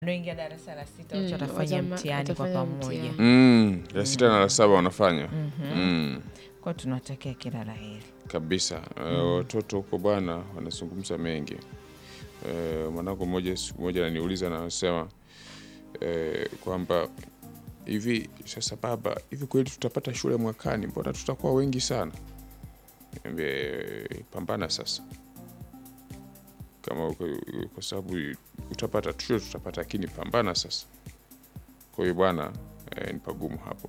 wanaoingia darasa la sita Mm, wote watafanya watama- mtihani kwa watafanya pamoja. mtihani. Mm, la sita na la saba wanafanya mm, Kwa tunatakia kila la heri. kabisa. Eh, Watoto huko bwana wanazungumza mengi. Eh, mwanangu mmoja siku moja ananiuliza na anasema eh, kwamba hivi sasa, baba, hivi kweli tutapata shule mwakani? Mbona tutakuwa wengi sana? Niambie, pambana sasa, kama uko- kwa sababu utapata shule, tutapata, lakini pambana sasa. Kwa hiyo bwana, eh, ni pagumu hapo.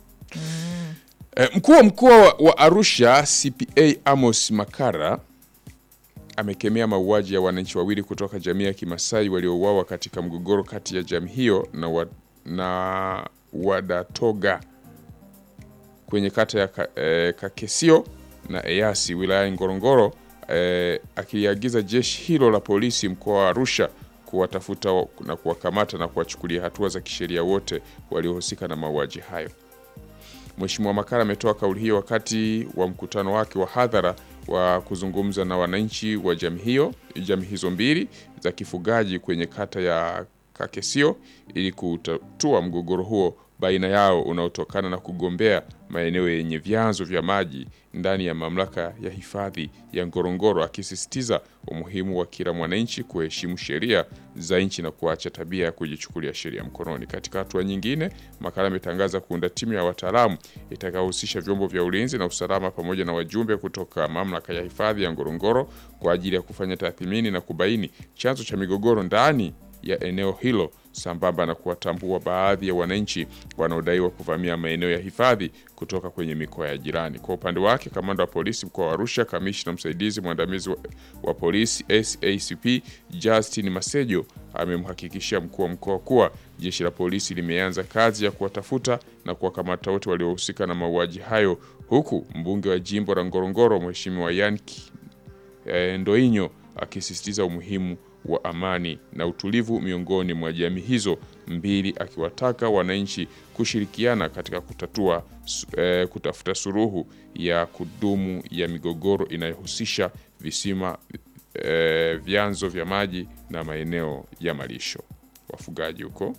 Eh, Mkuu wa mkoa wa- wa Arusha CPA Amos Makara amekemea mauaji ya wananchi wawili kutoka jamii ya Kimasai waliouawa katika mgogoro kati ya jamii hiyo na, wa, na Wadatoga kwenye kata ya ka, eh, Kakesio na Eyasi wilayani Ngorongoro eh, akiliagiza jeshi hilo la polisi mkoa wa Arusha kuwatafuta wa- na kuwakamata na kuwachukulia hatua za kisheria wote waliohusika na mauaji hayo. Mheshimiwa Makara ametoa kauli hiyo wakati wa mkutano wake wa hadhara wa kuzungumza na wananchi wa jamii hiyo jamii hizo mbili za kifugaji kwenye kata ya Kakesio ili kutatua mgogoro huo baina yao unaotokana na kugombea maeneo yenye vyanzo vya maji ndani ya mamlaka ya hifadhi ya Ngorongoro, akisisitiza umuhimu wa kila mwananchi kuheshimu sheria za nchi na kuacha tabia ya kujichukulia sheria mkononi. Katika hatua nyingine, Makala ametangaza kuunda timu ya wataalamu itakayohusisha vyombo vya ulinzi na usalama pamoja na wajumbe kutoka mamlaka ya hifadhi ya Ngorongoro kwa ajili ya kufanya tathmini na kubaini chanzo cha migogoro ndani ya eneo hilo sambamba na kuwatambua baadhi ya wananchi wanaodaiwa kuvamia maeneo ya hifadhi kutoka kwenye mikoa ya jirani. Kwa upande wake, kamanda wa polisi mkoa wa Arusha, kamishna msaidizi mwandamizi wa, wa polisi SACP Justin Masejo amemhakikishia mkuu wa mkoa kuwa jeshi la polisi limeanza kazi ya kuwatafuta na kuwakamata wote waliohusika na mauaji hayo, huku mbunge wa jimbo la Ngorongoro Mheshimiwa Yanki eh, Ndoinyo akisisitiza umuhimu wa amani na utulivu miongoni mwa jamii hizo mbili, akiwataka wananchi kushirikiana katika kutatua su- eh, kutafuta suluhu ya kudumu ya migogoro inayohusisha visima eh, vyanzo vya maji na maeneo ya malisho wafugaji huko.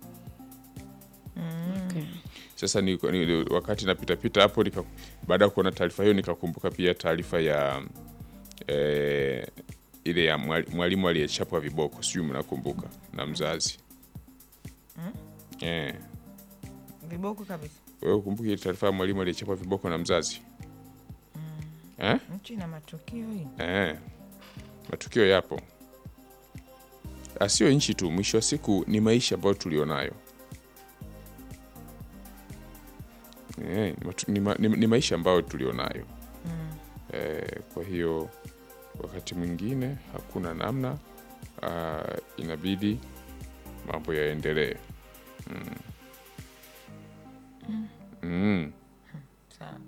Okay. Sasa ni, ni, wakati napitapita hapo nika, baada ya kuona taarifa hiyo nikakumbuka pia taarifa ya eh, ile ya mwali- mwalimu aliyechapwa viboko, sijui mnakumbuka, na mzazi eh, Viboko kabisa. wewe ukumbuki ile taarifa ya mwalimu aliyechapwa viboko na mzazi eh? Nchi na matukio hii. Eh, matukio yapo, asio nchi tu, mwisho wa siku ni maisha ambayo tulionayo. Eh, ni matu- ni, ma, ni, ni maisha ambayo tulionayo eh, kwa hiyo wakati mwingine hakuna namna ah, inabidi mambo yaendelee mm. Mm. Sawa.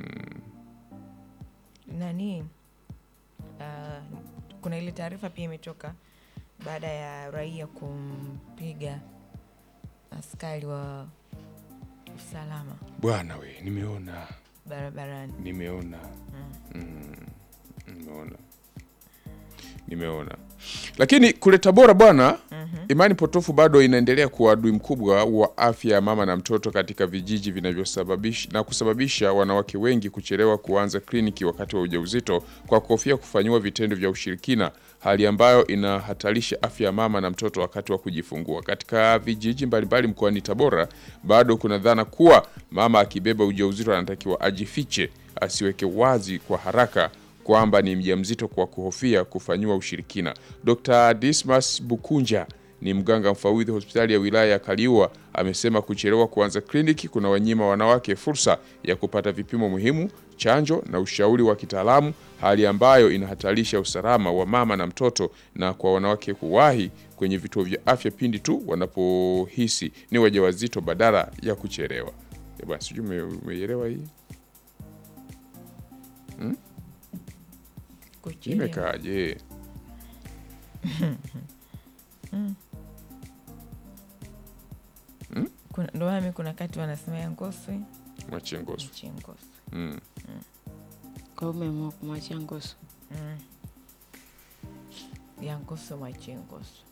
Nani? ah, kuna ile taarifa pia imetoka baada ya raia kumpiga askari wa usalama Bwana we, nimeona barabarani. nimeona mm, nimeona nimeona lakini kule Tabora bwana imani potofu bado inaendelea kuwa adui mkubwa wa afya ya mama na mtoto katika vijiji vinavyosababisha na kusababisha wanawake wengi kuchelewa kuanza kliniki wakati wa ujauzito kwa kuhofia kufanyiwa vitendo vya ushirikina, hali ambayo inahatarisha afya ya mama na mtoto wakati wa kujifungua. Katika vijiji mbalimbali mkoani Tabora bado kuna dhana kuwa mama akibeba ujauzito anatakiwa ajifiche, asiweke wazi kwa haraka kwamba ni mjamzito kwa kuhofia kufanyiwa ushirikina. Dr. Dismas Bukunja ni mganga mfawidhi hospitali ya wilaya ya Kaliua amesema kuchelewa kuanza kliniki kuna wanyima wanawake fursa ya kupata vipimo muhimu, chanjo na ushauri wa kitaalamu, hali ambayo inahatarisha usalama wa mama na mtoto, na kwa wanawake kuwahi kwenye vituo vya afya pindi tu wanapohisi ni wajawazito badala ya kuchelewa. Eh bwana, sijui ume- umeielewa hii Kuchelewa. imekaaje? Kuna- Ndo maana mi kuna kati wanasema ya Ngoswe Machengoso. nchi Ngoswe. Mm. Kwa hiyo umeamua kumwachia Ngoso. Ya Ngoswe mwache Ngoswe.